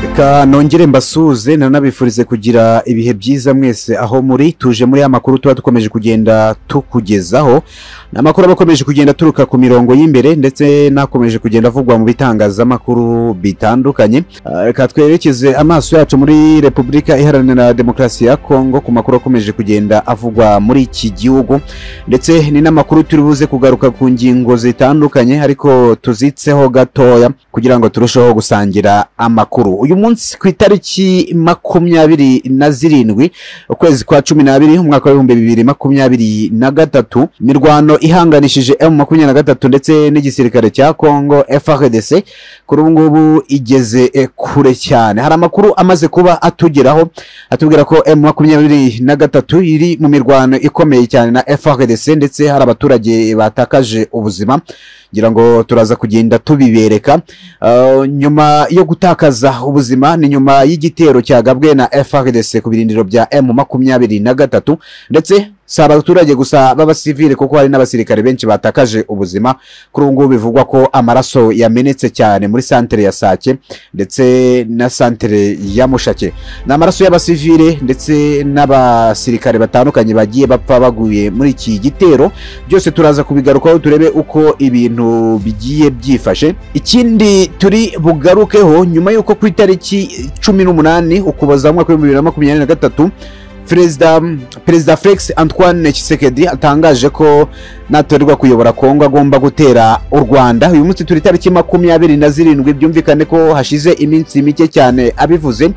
reka nongere mbasuhuze nanabifurize kugira ibihe byiza mwese aho muri tuje muri ya makuru tuba dukomeje kugenda tukugezaho ni amakuru aba akomeje kugenda aturuka ku mirongo y'imbere ndetse n'akomeje kugenda avugwa mu bitangazamakuru bitandukanye Ah, reka twerekeze amaso yacu muri repubulika iharanira demokarasi ya kongo ku makuru akomeje kugenda avugwa muri iki gihugu ndetse ni n'amakuru turi buze kugaruka ku ngingo zitandukanye ariko tuzitseho gatoya kugira ngo turusheho gusangira amakuru uyu munsi ku itariki makumyabiri na zirindwi ukwezi kwa cumi n'abiri umwaka w'ibihumbi bibiri makumyabiri na gatatu imirwano ihanganishije emu makumyabiri na gatatu ndetse n'igisirikare cya kongo frdc kuri ubu ngubu igeze eh, kure cyane hari amakuru amaze kuba atugeraho atubwira ko emu makumyabiri na gatatu iri mu mirwano ikomeye cyane na frdc ndetse hari abaturage batakaje ubuzima ngira ngo turaza kugenda tubibereka Uh, nyuma yo gutakaza ubuzima ni nyuma y'igitero cyagabwe na frdc ku birindiro bya emu makumyabiri na gatatu ndetse si abaturage gusa b'abasivile kuko hari n'abasirikare benshi batakaje ubuzima kuri ubu ngubu bivugwa ko amaraso yamenetse cyane muri santere ya sake ndetse na santere ya mushake ni amaraso y'abasivile ndetse n'abasirikare batandukanye bagiye bapfa baguye muri iki gitero byose turaza kubigarukaho turebe uko ibintu bigiye byifashe ikindi turi bugarukeho nyuma y'uko ku itariki cumi n'umunani ukuboza mu mwaka w'ibihumbi bibiri na makumyabiri na gatatu perezida perezida felix antoine Tshisekedi atangaje ko natorerwa kuyobora kongo agomba gutera u rwanda uyu munsi turi itariki makumyabiri na zirindwi byumvikane ko hashize iminsi mike cyane abivuze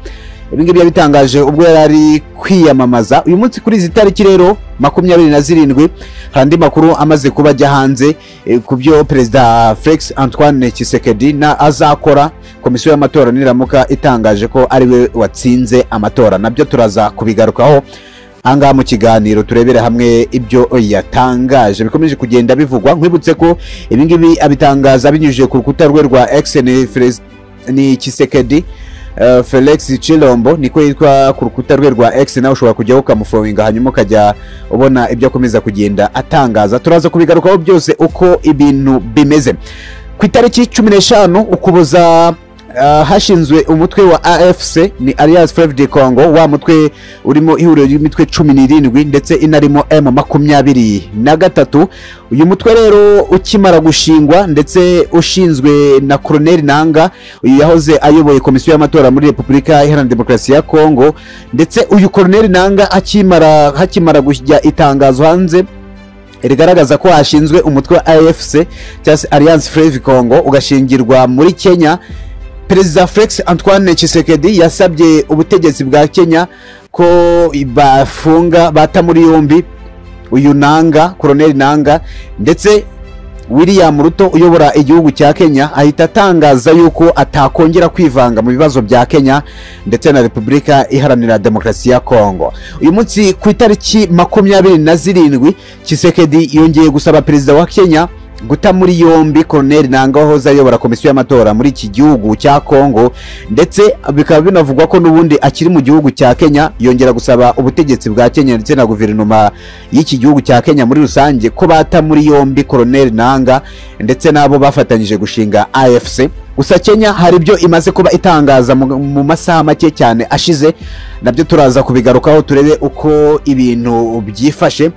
ibi ngibi yabitangaje ubwo yari ari kwiyamamaza uyu munsi kuri izi tariki rero makumyabiri na zirindwi hari andi makuru amaze kuba ajya hanze eh, ku byo perezida felix antoine Tshisekedi na azakora komisiyo y'amatora niramuka itangaje ko ariwe watsinze amatora nabyo turaza kubigarukaho ahangaha mu kiganiro turebere hamwe ibyo yatangaje bikomeje kugenda bivugwa nkwibutse ko ibi ngibi abitangaza binyujije ku rukuta rwe rwa x ni Felix- ni kisekedi felix chilombo niko yitwa ku rukuta rwe rwa x nawe ushobora kujyaho ukamufowinga hanyuma ukajya ubona ibyo akomeza kugenda atangaza turaza kubigarukaho byose uko ibintu bimeze ku itariki cumi n'eshanu ukuboza Uh, hashinzwe umutwe wa afc ni alias feve de congo wa mutwe urimo ihuriro ry'imitwe cumi n'irindwi ndetse inarimo m makumyabiri na gatatu uyu mutwe rero ukimara gushingwa ndetse ushinzwe na koroneli nanga uyu yahoze ayoboye komisiyo y'amatora muri repubulika iharanira demokarasi ya kongo ndetse uyu koroneli nanga akimara hakimara kujya itangazo hanze rigaragaza ko hashinzwe umutwe wa afc cyangwa se alliance freve congo ugashingirwa muri kenya perezida felix antoine Tshisekedi yasabye ubutegetsi bwa kenya ko bafunga bata muri yombi uyu nanga koroneli nanga ndetse william ruto uyobora igihugu cya kenya ahita atangaza yuko atakongera kwivanga mu bibazo bya kenya ndetse na repubulika iharanira demokarasi ya kongo uyu munsi ku itariki makumyabiri na zirindwi kisekedi yongeye gusaba perezida wa kenya guta muri yombi koroneli nanga wahoze ayobora komisiyo y'amatora muri iki gihugu cya kongo ndetse bikaba binavugwa ko n'ubundi akiri mu gihugu cya kenya yongera gusaba ubutegetsi bwa kenya ndetse na guverinoma y'iki gihugu cya kenya muri rusange ko bata muri yombi koroneli nanga ndetse n'abo bafatanyije gushinga afc gusa kenya hari ibyo imaze kuba itangaza mu- mu masaha make cyane ashize nabyo turaza kubigarukaho turebe uko ibintu byifashe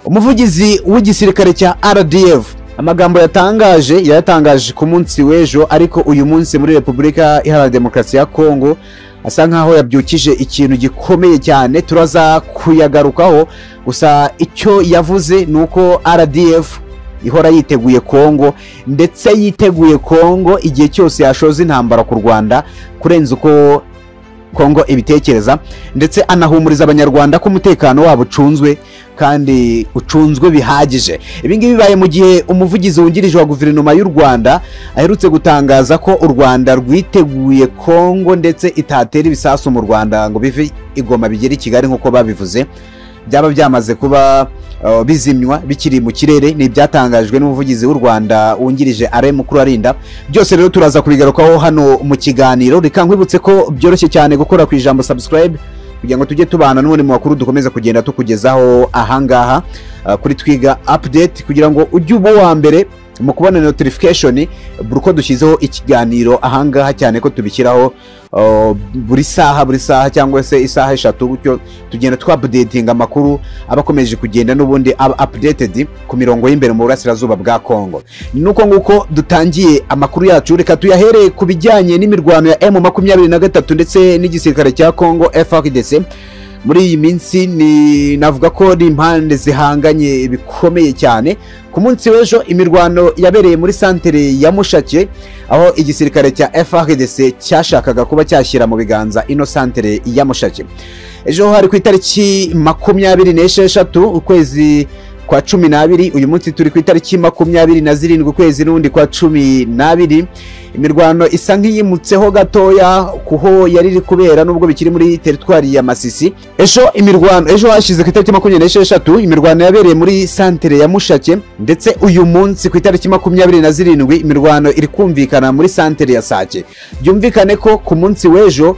umuvugizi w'igisirikare cya rdf amagambo yatangaje yayatangaje ku munsi w'ejo ariko uyu munsi muri repubulika iharanira demokarasi ya kongo asa nkaho yabyukije ikintu gikomeye cyane turaza kuyagarukaho gusa icyo yavuze ni uko rdf ihora yiteguye kongo ndetse yiteguye kongo igihe cyose yashoza intambara ku rwanda kurenza uko kongo ibitekereza ndetse anahumuriza abanyarwanda ko umutekano wabo ucunzwe kandi ucunzwe bihagije ibi ngibi bibaye mu gihe umuvugizi wungirije wa guverinoma y'u rwanda aherutse gutangaza ko u rwanda rwiteguye kongo ndetse itatera ibisasu mu rwanda ngo bive igoma bigere i kigali nk'uko babivuze byaba byamaze kuba uh, bizimywa bikiri mu kirere ni ibyatangajwe n'umuvugizi w'u rwanda wungirije are mukuru arinda byose rero turaza kubigarukaho hano mu kiganiro reka nkwibutse ko byoroshye cyane gukora ku ijambo subscribe kugira ngo tujye tubana n'ubundi mu makuru dukomeza kugenda tukugezaho ahangaha uh, kuri twiga update kugira ngo ujye uba uwa mbere mu kubona notification buri uko dushyizeho ikiganiro ahangaha cyane ko tubishyiraho uh, buri saha buri saha cyangwa se isaha eshatu gutyo tugenda twapdatinga amakuru aba akomeje kugenda n'ubundi aba updated ku mirongo y'imbere mu burasirazuba bwa Congo nuko nguko dutangiye amakuru yacu reka tuyahereye ku bijyanye n'imirwano ya M23 ndetse n'igisirikare cya Congo FARDC muri iyi minsi ni navuga ko ni impande zihanganye bikomeye cyane ku munsi w'ejo imirwano yabereye muri santere ya mushake aho igisirikare cya frdc cyashakaga kuba cyashyira mu biganza ino santere ya mushake ejo hari ku itariki makumyabiri n'esheshatu ukwezi kwa cumi n'abiri uyu munsi turi ku itariki makumyabiri na zirindwi ukwezi n'undi kwa cumi n'abiri imirwano isa nk'iyimutseho gatoya kuho yari iri kubera nubwo bikiri muri teritwari ya masisi ejo imirwano ejo hashize ku itariki makumyabiri n'esheshatu imirwano yabereye muri santere ya mushake ndetse uyu munsi ku itariki makumyabiri na zirindwi imirwano iri kumvikana muri santere ya sake byumvikane ko ku munsi w'ejo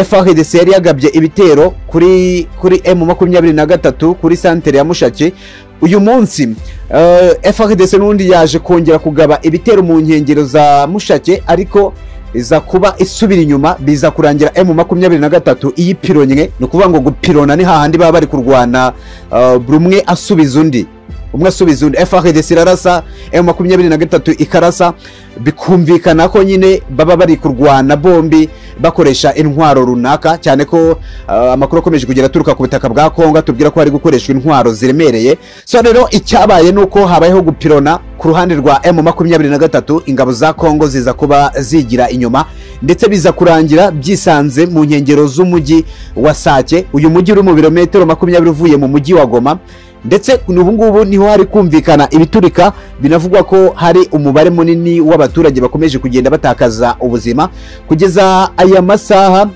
FARDC yari yagabye ibitero kuri kuri M makumyabiri na gatatu kuri santere ya Mushaki uyu munsi uh, FARDC n'undi yaje kongera kugaba ibitero mu nkengero za Mushake ariko iza kuba isubira inyuma biza kurangira M makumyabiri na gatatu iyipironywe ni ukuvuga ngo gupirona ni hahandi baba bari kurwana uh, buri umwe asubiza undi umwe asubiza undi FARDC irarasa M makumyabiri na gatatu ikarasa bikumvikana ko nyine baba bari kurwana bombi bakoresha intwaro runaka cyane ko uh, amakuru akomeje kugera aturuka ku butaka bwa Kongo atubwira ko hari gukoreshwa intwaro ziremereye so rero icyabaye nuko habayeho gupirona ku ruhande rwa M23 ingabo za Kongo ziza kuba zigira inyuma ndetse biza kurangira byisanze mu nkengero z'umujyi wa Sake uyu mujyi uri mu birometero makumyabiri uvuye mu mujyi wa Goma ndetse n'ubu ngubu niho hari kumvikana ibiturika binavugwa ko hari umubare munini w'abaturage bakomeje kugenda batakaza ubuzima kugeza aya masaha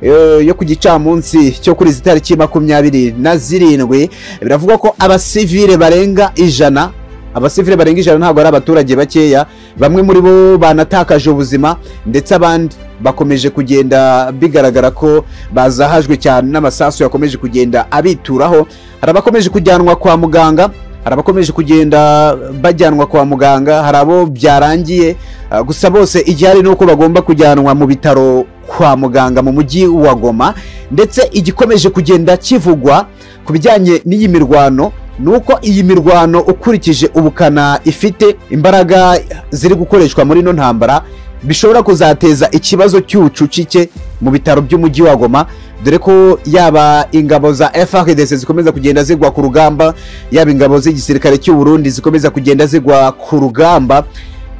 yo ku gicamunsi cyo kuri izi tariki makumyabiri na zirindwi biravugwa ko abasivile barenga ijana abasivile barenga ijana ntabwo ari abaturage bakeya bamwe muri bo banatakaje ubuzima ndetse abandi bakomeje kugenda bigaragara ko bazahajwe cyane n'amasasu yakomeje kugenda abituraho hari abakomeje kujyanwa kwa muganga hari abakomeje kugenda bajyanwa kwa muganga hari abo byarangiye gusa bose igihari ni uko bagomba kujyanwa mu bitaro kwa muganga mu mujyi wa goma ndetse igikomeje kugenda kivugwa ku bijyanye n'iyi mirwano nuko iyi mirwano ukurikije ubukana ifite imbaraga ziri gukoreshwa muri ino ntambara bishobora kuzateza ikibazo cy'ubucucike mu bitaro by'umujyi wa goma dore ko yaba ingabo za FARDC zikomeza kugenda zigwa ku rugamba yaba ingabo z'igisirikare cy'u Burundi zikomeza kugenda zigwa ku rugamba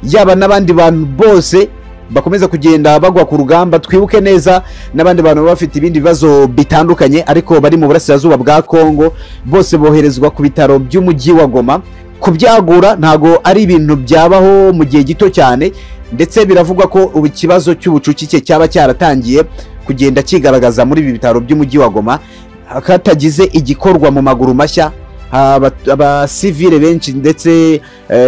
yaba n'abandi bantu bose bakomeza kugenda bagwa ku rugamba twibuke neza n'abandi bantu baba bafite ibindi bibazo bitandukanye ariko bari mu burasirazuba bwa Kongo bose boherezwa ku bitaro by'umujyi wa Goma kubyagura ntago ari ibintu byabaho mu gihe gito cyane ndetse biravugwa ko ubu ikibazo cy'ubucucike cyaba cyaratangiye kugenda kigaragaza muri ibi bitaro by'umujyi wa Goma hatagize igikorwa mu maguru mashya abasivile benshi ndetse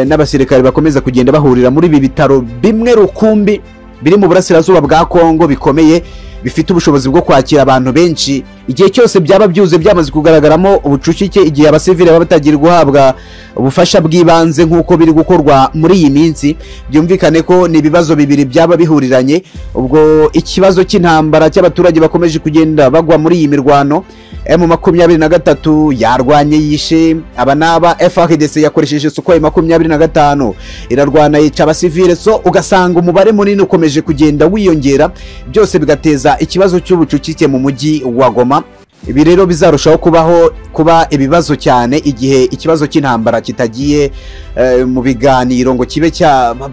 n'abasirikare bakomeza kugenda bahurira muri ibi bitaro bimwe rukumbi biri mu burasirazuba bwa Kongo bikomeye bifite ubushobozi bwo kwakira abantu benshi igihe cyose byaba byuze byamaze kugaragaramo ubucucike igihe abasivile baba batagiye guhabwa ubufasha bw'ibanze nk'uko biri gukorwa muri iyi minsi byumvikane ko ni ibibazo bibiri byaba bihuriranye ubwo ikibazo cy'intambara cy'abaturage bakomeje kugenda bagwa muri iyi mirwano M makumyabiri na gatatu yarwanye yishe aba n'aba FARDC yakoresheje Sukhoi makumyabiri na gatanu irarwana yica abasivile so ugasanga umubare munini ukomeje kugenda wiyongera byose bigateza ikibazo cy'ubucucike mu mujyi wa Goma ibi rero bizarushaho kubaho kuba ibibazo cyane igihe ikibazo cy'intambara kitagiye uh, mu biganiro ngo kibe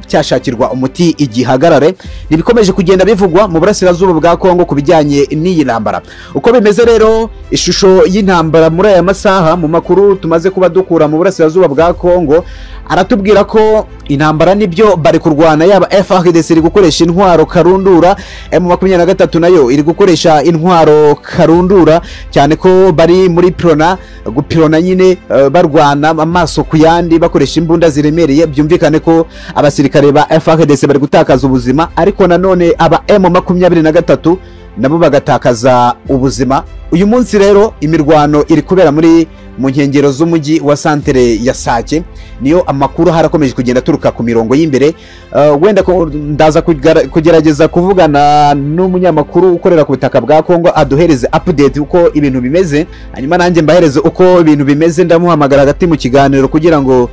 cyashakirwa umuti igihagarare ntibikomeje kugenda bivugwa mu burasirazuba bwa Kongo ku bijyanye n'iyi ntambara uko bimeze rero ishusho y'intambara muri aya masaha mu makuru tumaze kuba dukura mu burasirazuba bwa Kongo aratubwira ko intambara nibyo bari kurwana yaba FARDC iri gukoresha intwaro karundura M23 nayo iri gukoresha intwaro karundura cyane ko bari muri pirona gupirona nyine uh, barwana amaso ku yandi bakoresha imbunda ziremereye byumvikane ko abasirikare ba FARDC bari gutakaza ubuzima ariko nanone aba M23 nabo bagatakaza ubuzima uyu munsi rero imirwano iri kubera muri mu nkengero z'umujyi wa santere ya sake niyo amakuru harakomeje kugenda aturuka ku mirongo y'imbere Eh, wenda ko- ndaza kugara- kugerageza kuvugana n'umunyamakuru ukorera ku butaka bwa kongo aduhereze update uko ibintu bimeze hanyuma nanjye mbahereze uko ibintu bimeze ndamuhamagara hagati mu kiganiro kugira ngo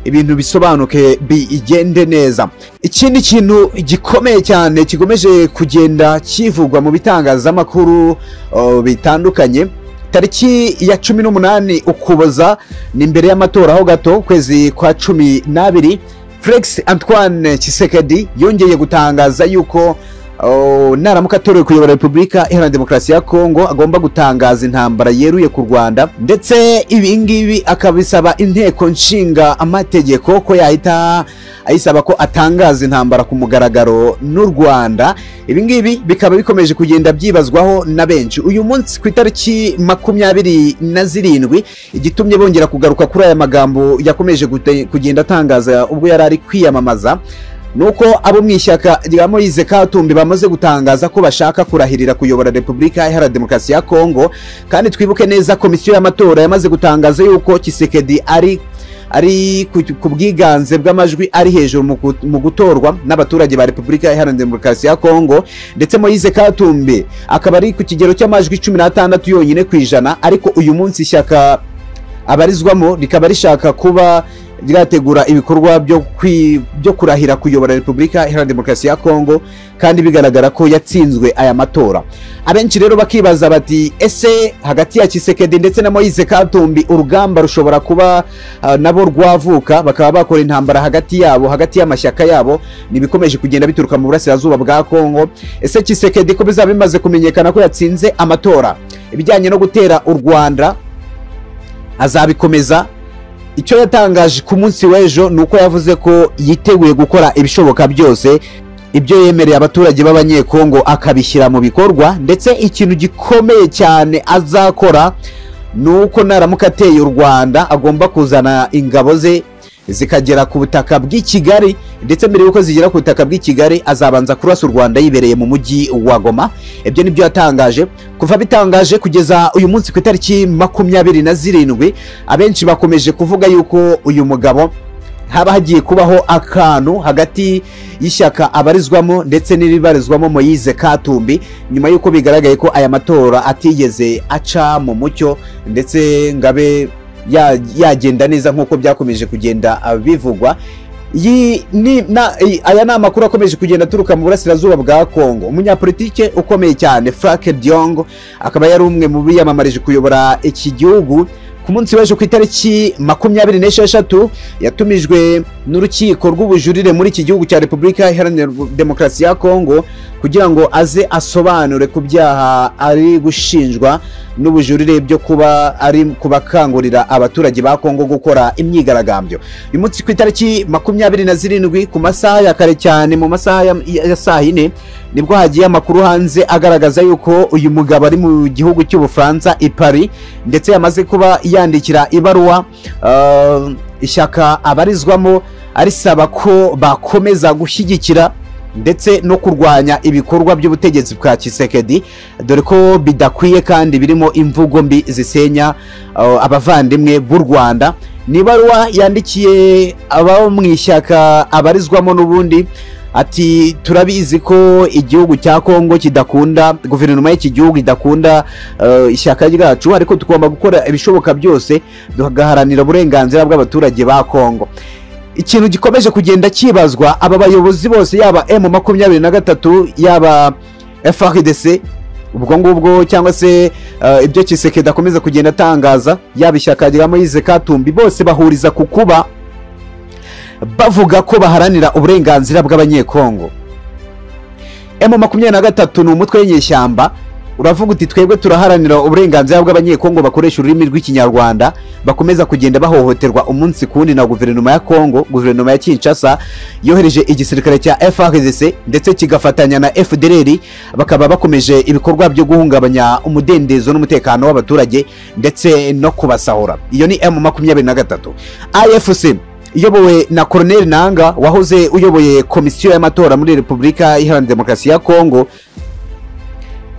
ibintu bisobanuke bigende neza ikindi kintu gikomeye cyane kigomeje kugenda kivugwa mu bitangazamakuru eh, bitandukanye tariki ya cumi n'umunani ukuboza ni imbere y'amatora ho gato ukwezi kwa cumi n'abiri felix antoine kisekedi yongeye gutangaza yuko oh, naramuka atorewe kuyobora repubulika iharanira demokarasi ya kongo agomba gutangaza intambara yeruye ku rwanda ndetse ibi ngibi akabisaba inteko nshinga amategeko ko yahita ayisaba ko atangaza intambara ku mugaragaro n'u rwanda ibi ngibi bikaba bikomeje kugenda byibazwaho na benshi uyu munsi ku itariki makumyabiri na zirindwi igitumye bongera kugaruka kuri aya magambo yakomeje gute- kugenda atangaza ubwo yari ari kwiyamamaza nuko abo mu ishyaka rya moise katumbi bamaze gutangaza ko bashaka kurahirira kuyobora repubulika iharanira demokarasi ya kongo kandi twibuke neza komisiyo y'amatora yamaze gutangaza yuko kisekedi ari ari ku ku bwiganze bw'amajwi ari hejuru mu gut- mu gutorwa n'abaturage ba repubulika iharanira demokarasi ya kongo ndetse moise katumbi akaba ari ku kigero cy'amajwi cumi n'atandatu yonyine ku ijana ariko uyu munsi ishyaka abarizwamo rikaba rishaka kuba ryategura ibikorwa byo kwi- byo kurahira kuyobora repubulika iharanira demokarasi ya kongo kandi bigaragara ko yatsinzwe aya matora abenshi rero bakibaza bati ese hagati ya kisekedi ndetse na moise katumbi urugamba rushobora kuba ah, nabo rwavuka bakaba bakora intambara hagati yabo hagati y'amashyaka yabo ni ibikomeje kugenda bituruka mu burasirazuba bwa kongo ese kisekedi ko bizaba bimaze kumenyekana ko yatsinze amatora ibijyanye no gutera u rwanda azabikomeza icyo yatangaje ku munsi w'ejo ni uko yavuze ko yiteguye gukora ibishoboka byose ibyo yemereye abaturage b'abanyekongo akabishyira mu bikorwa ndetse ikintu gikomeye cyane azakora ni uko naramuka ateye u rwanda agomba kuzana ingabo ze zikagera ku butaka bw'i kigali ndetse mbere y'uko zigera ku butaka bw'i kigali azabanza kurasa u rwanda yibereye mu mujyi wa goma ibyo ni byo yatangaje kuva bitangaje kugeza uyu munsi ku itariki makumyabiri na zirindwi abenshi bakomeje kuvuga yuko uyu mugabo haba hagiye kubaho akantu hagati y'ishyaka abarizwamo ndetse n'iribarizwamo moyize katumbi nyuma y'uko bigaragaye ko aya matora atigeze aca mu mucyo ndetse ngabe yagenda neza nk'uko byakomeje kugenda ah, bivugwa Iyi ni- na- iyi- aya ni amakuru akomeje kugenda aturuka mu burasirazuba bwa kongo umunyapolitike ukomeye cyane frank diong akaba yari umwe mu biyamamarije kuyobora iki gihugu ku munsi w'ejo ku itariki makumyabiri n'esheshatu yatumijwe n'urukiko rw'ubujurire muri iki gihugu cya repubulika iharanira demokarasi ya kongo kugira ngo aze asobanure ku byaha ari gushinjwa n'ubujurire byo kuba ari kubakangurira abaturage ba kongo gukora imyigaragambyo uyu munsi ku itariki makumyabiri na zirindwi ku masaha ya kare cyane mu masaha ya- ya saa yine nibwo hagiye amakuru hanze agaragaza yuko uyu mugabo ari mu gihugu cy'ubufaransa i paris ndetse yamaze kuba yandikira ibaruwa uh, ishyaka abarizwamo arisaba ko bakomeza gushyigikira ndetse no kurwanya ibikorwa by'ubutegetsi bwa kisekedi dore ko bidakwiye kandi birimo imvugo mbi zisenya uh, abavandimwe b'u rwanda ni ibaruwa yandikiye abo mu ishyaka abarizwamo n'ubundi ati turabizi ko igihugu cya kongo kidakunda guverinoma y'iki gihugu idakunda eh, ishyaka ryacu ariko tugomba gukora ibishoboka byose tugaharanira uburenganzira bw'abaturage ba kongo ikintu gikomeje kugenda cyibazwa aba bayobozi bose yaba m makumyabiri na gatatu yaba frdc ubwo ngubwo cyangwa se eh, ibyo kisekedi akomeza kugenda atangaza yaba ishyaka rya moyize katumbi bose bahuriza ku kuba bavuga ko baharanira uburenganzira bw'abanyekongo emu makumyabiri na gatatu ni umutwe w'inyeshyamba uravuga uti twebwe turaharanira uburenganzira bw'abanyekongo bakoresha ururimi rw'ikinyarwanda bakomeza kugenda bahohoterwa umunsi ku wundi na guverinoma ya kongo guverinoma ya kinshasa yohereje igisirikare cya frdc ndetse kigafatanya na fdr bakaba bakomeje ibikorwa byo guhungabanya umudendezo n'umutekano w'abaturage ndetse no kubasahura iyo ni emu makumyabiri na gatatu afc iyobowe na Colonel Nanga wahoze uyoboye komisiyo y'amatora muri Repubulika Iharanira Demokarasi ya Kongo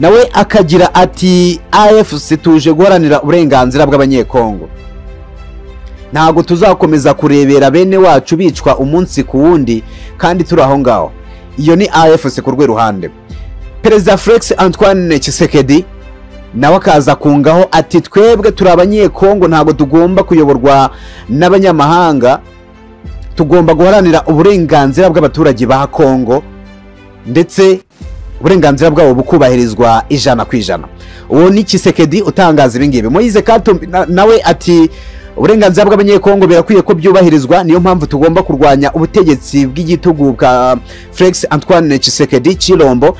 nawe akagira ati afc tuje guharanira uburenganzira bw'abanyekongo ntabwo tuzakomeza kurebera bene wacu bicwa umunsi ku wundi kandi turi aho ngaho iyo ni afc ku rwe ruhande perezida felix antoine kisekedi nawe akaza kungaho ati twebwe turi abanyekongo ntabwo tugomba kuyoborwa n'abanyamahanga tugomba guharanira uburenganzira bw'abaturage ba kongo ndetse uburenganzira bwabo bukubahirizwa ijana ku ijana uwo ni kisekedi utangaza ibingibi moyize katumbi na- nawe ati uburenganzira bw'abanyekongo birakwiye ko byubahirizwa niyo mpamvu tugomba kurwanya ubutegetsi bw'igitugu bwa felix antoine kisekedi kirombo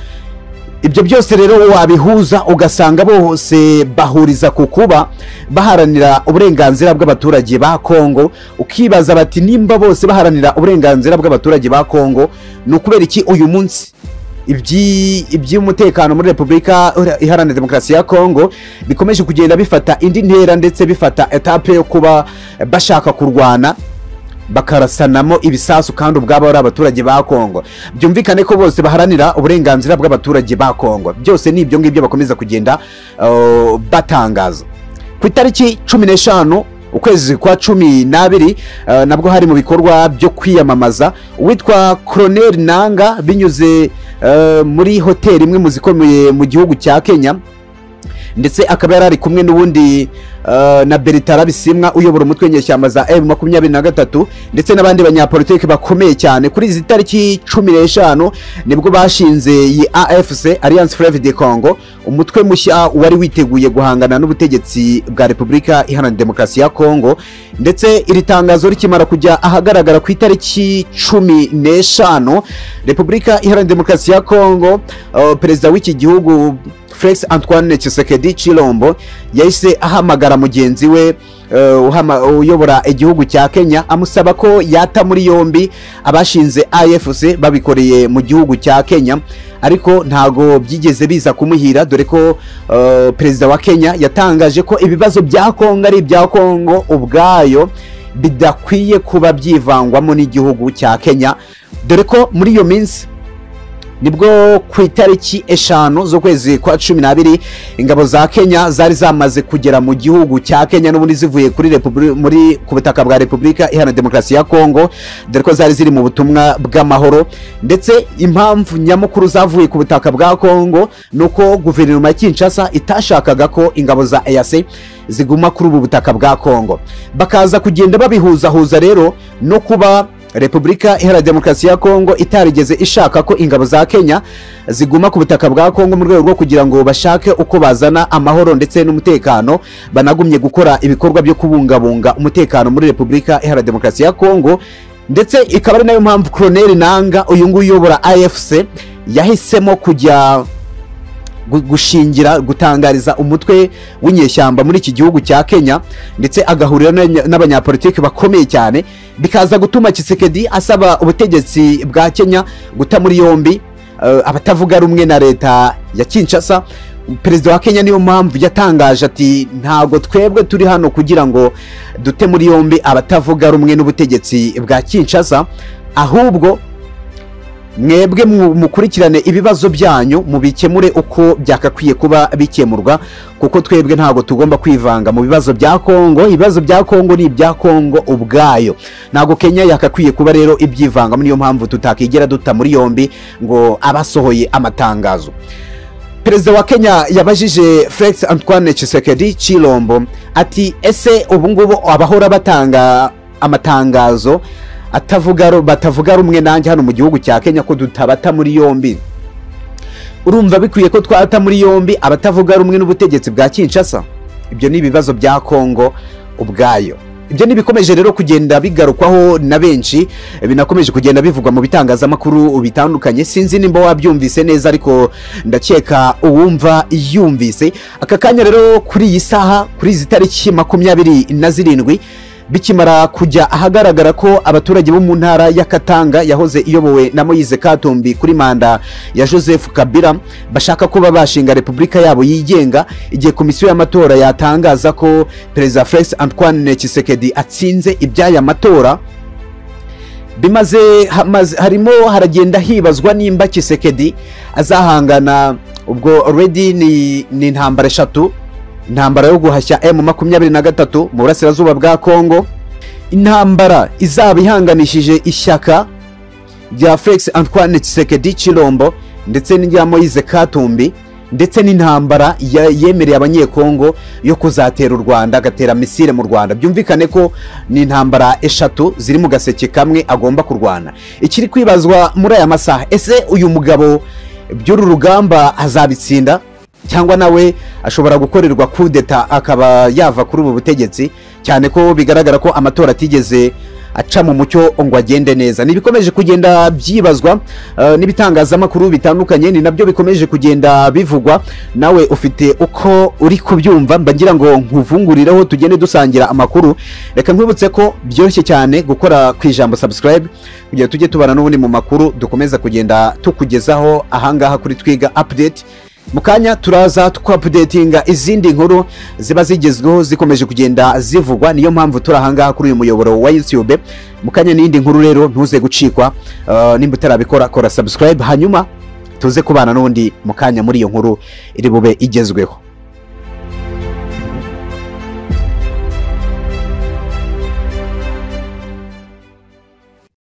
ibyo byose rero wabihuza ugasanga bose bahuriza ku kuba baharanira uburenganzira bw'abaturage ba kongo ukibaza bati nimba bose baharanira uburenganzira bw'abaturage ba kongo ni ukubera iki uyu munsi ibyi- iby'umutekano muri repubulika iharanira demokarasi ya kongo bikomeje kugenda bifata indi ntera ndetse bifata etape yo kuba bashaka kurwana bakarasanamo ibisasu kandi ubwabo ari abaturage ba kongo byumvikane ko bose baharanira uburenganzira bw'abaturage ba kongo byose ni ibyo ngibyo bakomeza kugenda uh, batangaza ku itariki cumi n'eshanu ukwezi kwa cumi n'abiri uh, nabwo hari mu bikorwa byo kwiyamamaza uwitwa koroneri nanga binyuze uh, muri hoteli imwe mu zikomeye mu gihugu cya kenya ndetse akaba yari ari kumwe n'ubundi eh, na beritara bisimwa uyobora umutwe w'inyeshyamba za m makumyabiri na gatatu ndetse n'abandi banyapolitiki bakomeye cyane kuri izi tariki cumi n'eshanu nibwo bashinze iyi afc alliance fleuve de congo umutwe mushya wari witeguye guhangana n'ubutegetsi bwa repubulika iharanira demokarasi ya congo ndetse iri tangazo rikimara kujya ahagaragara ku itariki cumi n'eshanu repubulika iharanira demokarasi ya congo eh, perezida w'iki gihugu felix antoine kisekedi chilombo yahise ahamagara mugenzi we eh, uhama- uyobora igihugu cya kenya amusaba ko yata muri yombi abashinze afc babikoreye mu gihugu cya kenya ariko ntago byigeze biza kumuhira dore ko eh, perezida wa kenya yatangaje ko ibibazo bya kongo ari ibya kongo ubwayo bidakwiye kuba byivangwamo n'igihugu cya kenya dore ko muri iyo minsi nibwo ku itariki eshanu z'ukwezi kwa cumi n'abiri ingabo za kenya zari zamaze kugera mu gihugu cya kenya n'ubundi zivuye kuri Repubuli- muri ku butaka bwa repubulika iharanira demokarasi ya kongo dore ko zari ziri mu butumwa bw'amahoro ndetse impamvu nyamukuru zavuye ku butaka bwa kongo ni uko guverinoma ya kinshasa itashakaga ko ingabo za eac ziguma kuri ubu butaka bwa kongo bakaza kugenda babihuzahuza rero no kuba repubulika iharanira demokarasi ya kongo itarigeze ishaka ko ingabo za kenya ziguma ku butaka bwa kongo mu rwego rwo kugira ngo bashake uko bazana amahoro ndetse n'umutekano banagumye gukora ibikorwa byo kubungabunga umutekano muri repubulika iharanira demokarasi ya kongo ndetse ikaba ari nayo mpamvu koroneri nanga uyu nguyu uyobora afc yahisemo kujya gu- gushingira gutangariza umutwe w'inyeshyamba muri iki gihugu cya kenya ndetse agahurira n'abanya- n'abanyapolitiki bakomeye cyane bikaza gutuma kisekedi asaba ubutegetsi bwa kenya guta muri yombi eh, abatavuga rumwe na leta ya kinshasa perezida wa kenya niyo mpamvu yatangaje ati ntabwo twebwe turi hano kugira ngo dute muri yombi abatavuga rumwe n'ubutegetsi bwa kinshasa ahubwo mwebwe mu- mukurikirane ibibazo byanyu mubikemure uko byakakwiye kuba bikemurwa kuko twebwe ntabwo tugomba kwivanga mu bibazo bya kongo ibibazo bya kongo ni ibya kongo ubwayo ntabwo kenya yakakwiye kuba rero ibyivangamo niyo mpamvu tutakigera duta muri yombi ngo abasohoye amatangazo perezida wa kenya yabajije felix antoine chisekedi chilombo ati ese ubungubu abahora batanga amatangazo atavuga ru- batavuga rumwe nanjye hano mu gihugu cya kenya ko dutabata muri yombi urumva bikwiye ko twata muri yombi abatavuga rumwe n'ubutegetsi bwa kinshasa ibyo ni ibibazo bya kongo ubwayo ibyo ntibikomeje rero kugenda bigarukwaho na benshi binakomeje kugenda bivugwa mu bitangazamakuru bitandukanye sinzi nimba wabyumvise neza ariko ndakeka uwumva yumvise aka kanya rero kuri iyi saha kuri izi tariki makumyabiri na zirindwi bikimara kujya ahagaragara ko abaturage bo mu ntara ya Katanga yahoze iyobowe na Moise Katumbi kuri manda ya Joseph Kabila bashaka kuba bashinga repubulika yabo yigenga igihe komisiyo y'amatora yatangaza ko perezida Felix Antoine Tshisekedi atsinze iby'aya matora bimaze hamaze- harimo haragenda hibazwa nimba Kisekedi azahangana ubwo already ni ni intambara eshatu intambara yo guhashya emu makumyabiri na gatatu mu burasirazuba bwa kongo intambara izaba ihanganishije ishyaka rya felix antoine tshisekedi Chilombo ndetse n'irya moise katumbi ndetse n'intambara ya- yemereye abanyekongo yo kuzatera u rwanda agatera misile mu rwanda byumvikane ko ni intambara eshatu ziri mu gaseke kamwe agomba kurwana ikiri kwibazwa muri aya masaha ese uyu mugabo by'uru rugamba azabitsinda cyangwa nawe ashobora gukorerwa kudeta akaba yava kuri ubu butegetsi cyane ko bigaragara ko amatora atigeze aca mu mucyo ngo agende neza ntibikomeje kugenda byibazwa eh, n'ibitangazamakuru bitandukanye ni nabyo bikomeje kugenda bivugwa nawe ufite uko uri kubyumva mba ngira ngo nkuvungurireho tugende dusangira amakuru reka nkwibutse ko byoroshye cyane gukora ku ijambo subscribe kugira tujye tubana n'ubundi mu makuru dukomeza kugenda tukugezaho ahangaha kuri twiga update mu kanya turaza twapudetinga izindi nkuru ziba zigezweho zikomeje kugenda zivugwa niyo mpamvu turi ahangaha kuri uyu muyoboro wa youtube mu kanya n'indi nkuru rero ntuze gucikwa eh, nimba utarabikora kora subscribe hanyuma tuze kubana n'undi mu kanya muri iyo nkuru iri bube igezweho